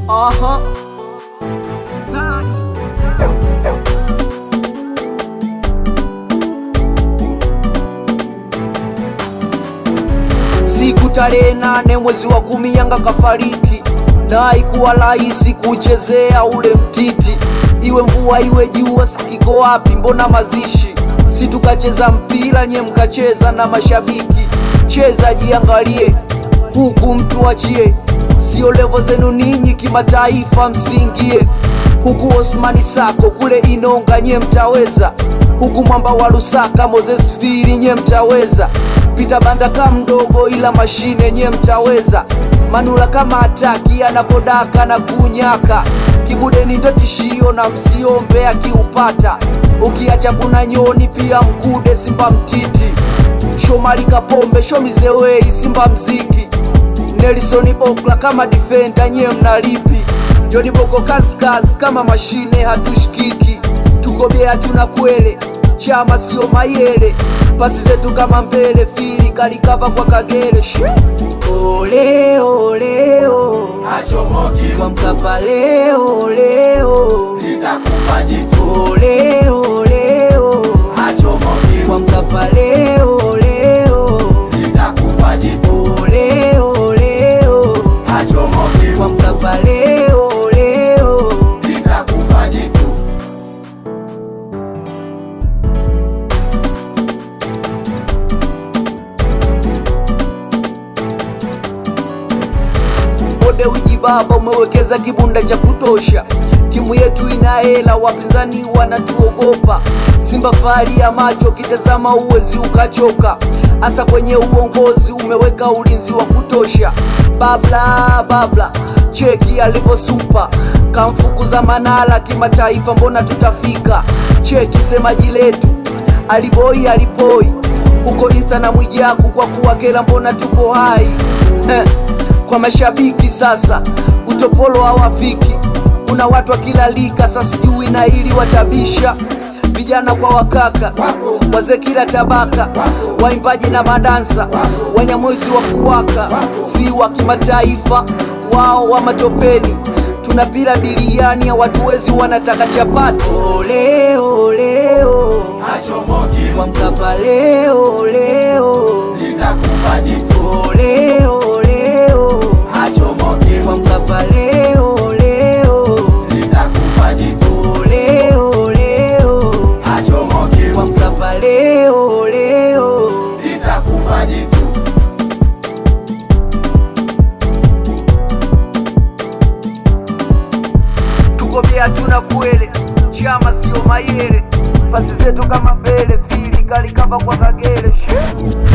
Aha. Zari. Siku tarehe nane mwezi wa kumi Yanga kafariki, na haikuwa rahisi kuchezea ule mtiti, iwe mvua iwe jua, sakiko wapi? Mbona mazishi? Si tukacheza mpira, nye mkacheza na mashabiki. Cheza jiangalie, huku mtu achie, sio levo zenu ninyi, kimataifa msingie huku Osmani Sako kule Inonga nye mtaweza, huku mwamba wa Lusaka Moses Fili nye mtaweza, Pita Banda ka mdogo ila mashine nye mtaweza, Manula kama ataki anapodaka na kunyaka, Kibudeni ndo tishio na msiombe akiupata, ukiacha kuna nyoni pia mkude Simba mtiti, Shomari Kapombe Shomizewei Simba mziki, Nelson Okla kama defender nye mnalipi Joni Boko kazi kazi kama mashine hatushikiki, tuko bea tuna kwele, chama sio mayele, pasi zetu kama mbele, fili kalikava kwa kagere Shwe. Ole ole o, Achomoki kwa Mkapa leo leo, litakufa jitu, ole ole o, achomoki kwa Mkapa leo leo, litakufa jitu, ole ole o, achomoki kwa Mkapa leo leo. litakufa jitu. Mode wiji baba, umewekeza kibunda cha kutosha. Timu yetu ina hela, wapinzani wanatuogopa. Simba fahari ya macho, kitazama uwezi ukachoka. Hasa kwenye uongozi umeweka ulinzi wa kutosha. Babla babla, cheki alivyosupa, kamfukuza Manala kimataifa, mbona tutafika? Cheki semaji letu aliboi alipoi huko Insta na Mwijaku, kwa kuwa kela, mbona tuko hai Heh kwa mashabiki sasa, utopolo hawafiki. Kuna watu wa kila lika, sasa sijui na ili watabisha vijana kwa wakaka, wazee kila tabaka, waimbaji na madansa, wanyamwezi wa kuwaka, si wa kimataifa, wao wa matopeni. Tunapila biliani, hawatuwezi, wanataka chapati. Ole ole o, Achomoki kwa Mkapa leo leo, litakufa jitu, ole ole o, achomoki kwa Mkapa leo leo, litakufa jitu, leo leo, achomoki kwa Mkapa leo leo. litakufa jitu. Tuko bea tuna kwele, chama sio mayele, pasi zetu kama mbele, fili kalikava kwa kagere Shoo.